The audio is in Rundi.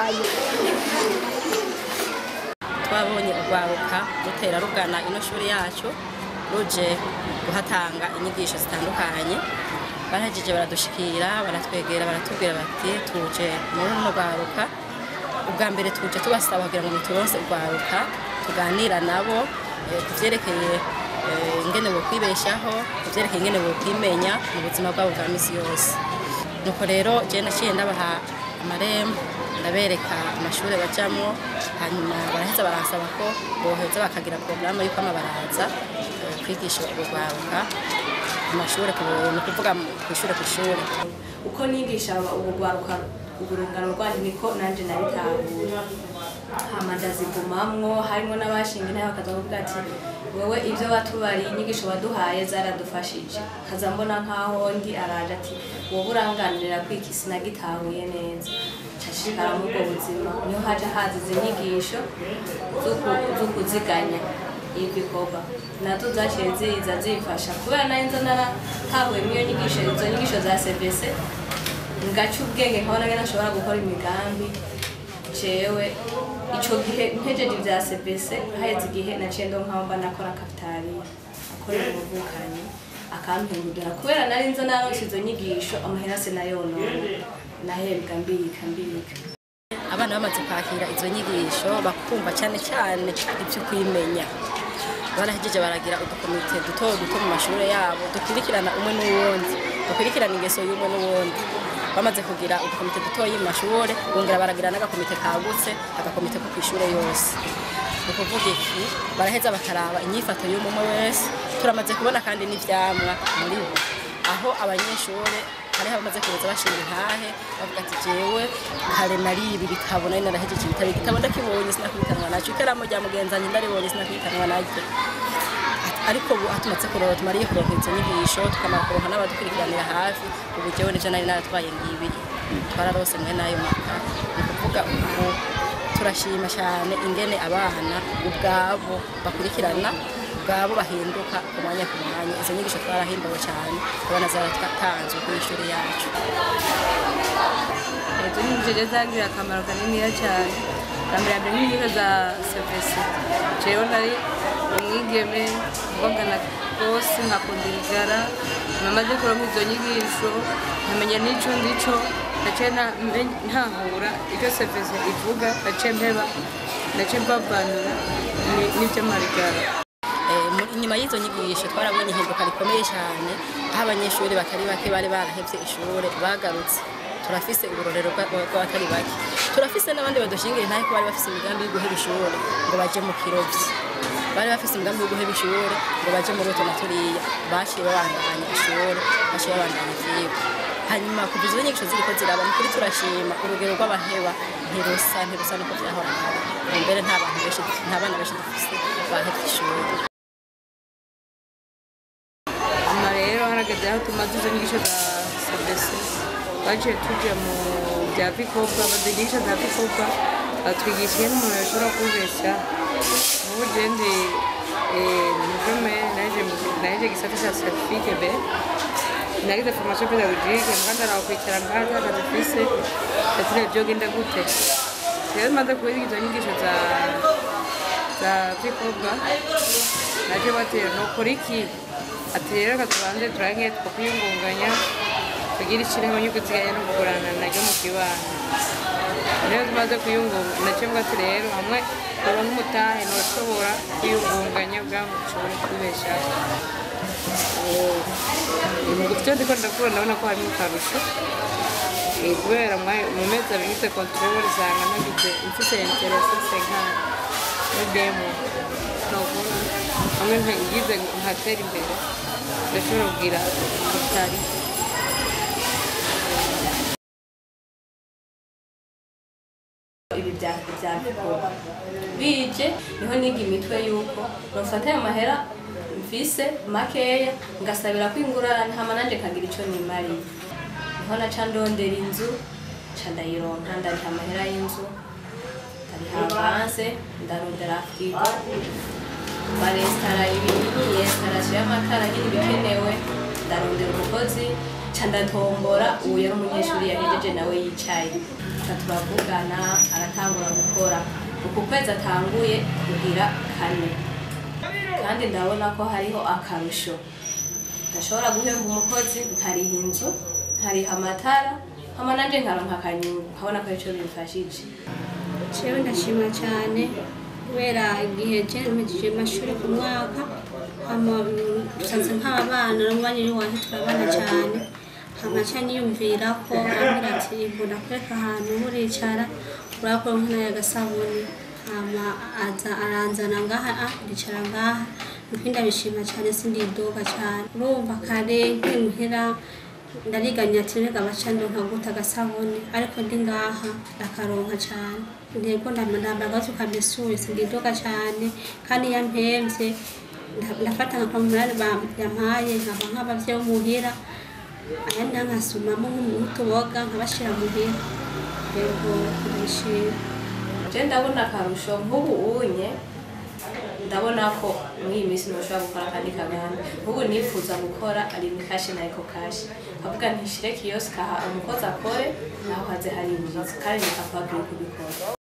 bitandukanye twabonye urwaruka rutera rugana ino shuri yacu ruje guhatanga inyigisho zitandukanye barahejeje baradushikira baratwegera baratubwira bati tuje muri runo rwaruka ubwa mbere tuje tubasaba kugira ngo muturonse urwaruka tuganira nabo eh, ku vyerekeye eh, ingene bokwibeshaho ku vyerekeye ingene bokwimenya mu buzima bwabo bwa misi yose nuko rero je naciye ndabaha amarembo ndabereka amashuri bajamwo hanyuma baraheza baransaba ko boheza bakagira porogaramu y'uko amabaraza eh, kwigisha urwaruka ku mashuri ku ni ukuvuga mu- kw'ishure ku ishure uko nigisha ubu rwaruka urungano rwanyu niko nanje nabitahura hama ndazigumamwo harimo n'abashinga intebe bakaza kuvuga ati wewe ibyo watubariye inyigisho waduhaye zaradufashije kaza mbona nkaho ndi araje ati wowe uranganirira kwiki sinagitahuye neza cashikara muri ubwo buzima niho haje haza izi nyigisho zo ku- zo kuziganya ibikorwa nazo zaciye ziza zifasha kubera nari nza naratahuye iyo nyigisho izo nyigisho za cbc ngaca ubwenge nkabona ngene nashobora gukora imigambi jewe ico gihe mpejeje ivya cbc haheze igihe naciye ndo nk'aho mba nakora kapitaliya akorera umuvukanyi akampindurira kubera nari nza naronse izo nyigisho amahera sinayonona nahembwa mbika mbika abana bamaze kwakira izo nyigisho bakumva cyane cyane ibyo kwimenya barahejeje baragira udukomite duto duto mu mashuri yabo dukurikirana umwe n'uwundi dukurikirana ingeso y'umwe n'uwundi bamaze kugira udukomite dutoyi mu mashuri bongera baragira n'agakomite kagutse agakomite ko ku ishuri yose ni ukuvuga iki baraheza bakaraba inyifato y'umwe wese turamaze kubona kandi n'ivyamwa muri bo aho abanyeshuri hariho abamaze kuza bashinga intahe bavuga ati jewe kare nari ibi bitabo nari narahejeje ibitabo igitabo ndakibonye sinakubitanwa nacyo ikaramu rya mugenzanyi ndaribonye sinakubitanwa naryo Ati, ariko ubu atumatse kuronka tumariye kuronka izo nyigisho tukamara kuronka n'abadukurikiranira hafi ubu jewe nivyo nari naratwaye ngibi twararose mwe n'ayo maka ni ukuvuga ubu turashima cyane ingene abana ubwabo bakurikirana ubwabo bahinduka ku mwanya ku mwanya izo nyigisho twarahimbawe cyane abana zaratanzwe ku ishuri yacu izo nyigisho zagirira akamaro kaniniya cyane bwa mbere mbere nk'inyigisho za sevesi jewe nari umwigeme mbogana rwose nkakunda ibigara namaze kuronka izo nyigisho nkamenya n'ico ndico naciye nta- mbe- ntahura icyo sevesi ivuga naciye mpeba naciye mbavanura ni- n'ivy'amarigara Eh, mu- inyuma y'izo nyigisho twarabonye ihinduka rikomeye cyane aho abanyeshuri batari bake bari barahevye ishuri bagarutse turafise uburorero bwa- bw'abatari bake turafise n'abandi badushingira intahe ko bari bafise imigambi yo guheba ishuri ngo baje mu kirovyi bari bafise imigambi yo guheba ishuri ngo baje muri utu na turiya baciye babandanya ishuri baciye babandanya ivyigwa hanyuma kuva izo nyigisho ziriko ziraba ni kuri turashima urugero rw'abaheba ntirusa ntirusa nuko vyahora kare ubu mbere nta bantu benshi nta bana benshi dufise bahevye ishuri hanyuma rero harageze aho tumaze izo nyigisho za sebesi twaciye tujya mu bya vikobwa badugisha za vikobwa batwigisha iyo umuntu yashobora kubeshya ubu jendi mujume naje gisata cya certifique be nagize formation pédagogique muganda nakwikira ngaha akazi fise yatire byogenda gute rero maze kubiga izo nyigisho za za vikobwa naje batera nokora iki ati rero reka tubanze turange twakwiyungunganya tugira ishyirahamwe ryo kuziganya no kugurana naryo mu kibano rero tumaze kwiyungunga nacyo mbwa ati rero hamwe uba nk'umutahe ntushobora kwiyungunganya ubwa ngo ushobore kwibeshaho mu byo ndiko ndakura ndabona ko harimo akarusho Eh, kubera mwa- mu mezi abiri ngize control usanga nagize mfite interese senkana muri demo nokora hamwe ngize nkatera imbere ndashobora kugira utari ibi bya bya bikorwa bije niho niga imitwe yuko nofata ayo mahera mfise makeya ngasabira kwingurana hama nanje nkagira ico nimariye niho naca ndondera inzu ca ndayironka ndariha amahera y'inzu ndariha avanse ndarondera frigo baresitara ibintu yesitarasiyo y'amakara nyine ibikenewe ndarondera umukozi ca ndatombora uwo yari umunyeshuri yahejeje nawe yicaye ca turavugana aratangura gukora uku kwezi atanguye kugira kane kandi ndabona ko hariho akarusho ndashobora guhemba umukozi nkariha inzu nkariha amatara hama nanje nkaronka akanyungu nkabona ko arico bimfashije jewe ndashima cyane kubera igihe jeremejeje amashuri ku mwaka hama dusanze nk'aba bana n'umwanya wanje turabana cyane hama ca niyumvira ko ambwira ati mbona kureka ahantu muricara urakora nk'ayagasabuni hama aza aranzana ngaha ah, ndicara ngaha nuko ndabishima cyane sindidoga cyane urumva kare nkimuhira ndariganya ati rega bacando nkaguta agasabuni ariko ndi ngaha ndakaronka cyane intego ndamandamba agazu kamesuye sindidoga cyane kandi yampemvye nda- ndafata nka umunani yampaye nkaba nk'abavyeyi bo muhira ayandi nkasumamo nk'utuboga nkabashira muhira rego ndabishima je ndabona akarusho nk'ubu unye ndabona ko muri iyi minsi ntushobora gukora akandi kaganda nk'ubu nifuza gukora arimi kashi na eko kashi kavuga ntishire kiyosika aha umukozi akore naho haze hari imizi kandi nikakwagiye kubikora